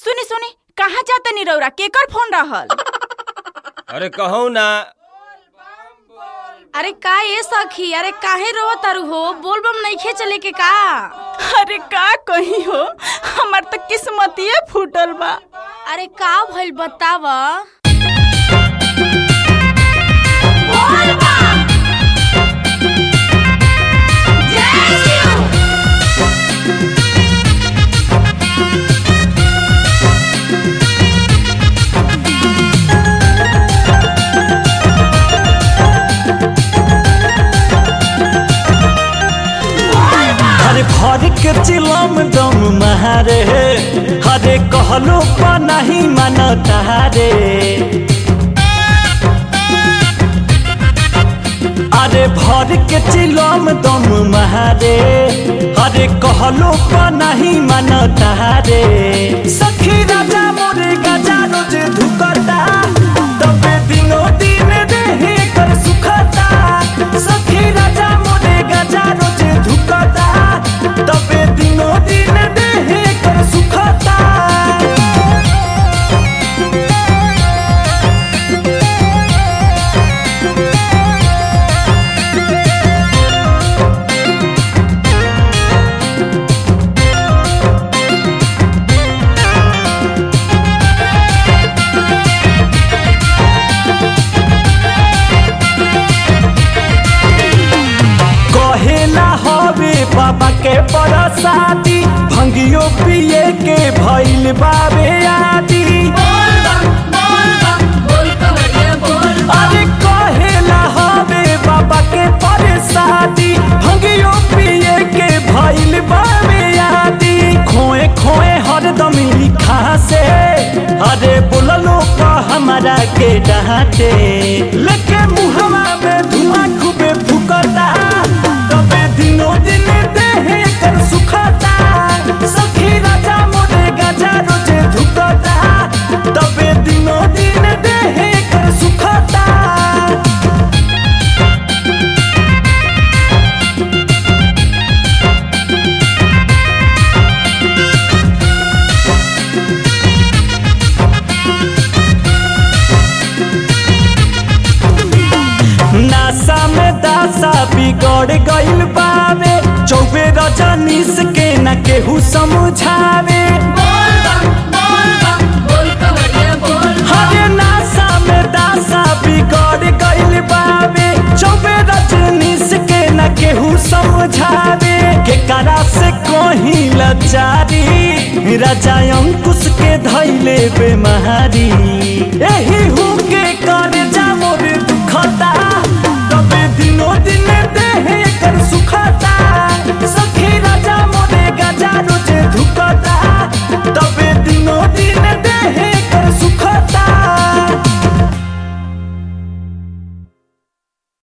सुनी सुनी कहाँ जाते नी रौरा केकर फोन रहल अरे कहू ना अरे का ये सखी अरे काहे रो तारू हो बोलबम नइखे चले के का अरे का कही हो हमार तो किस्मतिए फूटल बा अरे का भइल बताव हरे भर के चिलम दम महारे हरे कहलो पा नहीं मानता रे अरे भर के चिलम दम महारे हरे कहलो पा नहीं मानता रे सखी राजा मोरे गजा रोज धुकता तबे दिनो दिन देहे कर सुखता सखी राजा मोरे गजा रोज धुकता तबे दिनो दिन देहे कर सुखता कहेला हवे बाबा के बरसाती भंगियो पिए के भइल बाबे आदि अरे कहेला हवे बाबा के बरसाती भंगियो पिए के भइल बाबे आदि खोए खोए हरदम लिखा से अरे बोललो का हमारा के डांटे लेके मुहवा में धुआं खूबे फुकता तबे दिनो दिन देहे कर सुखता सखी राजा मोरे गजा रोजे धुकता तबे दिनो दिन देहे कर सुखता नासा में दासा बिगड़ गइल बावे चौबे रजनीश के न केहू समझावे हरे नासा में दासा बिगड़ गइल बावे चौबे रजनीश के न केहू समझावे के करा से कोही लचारी राजा अंकुश के धैले बेमारी एही हु के करे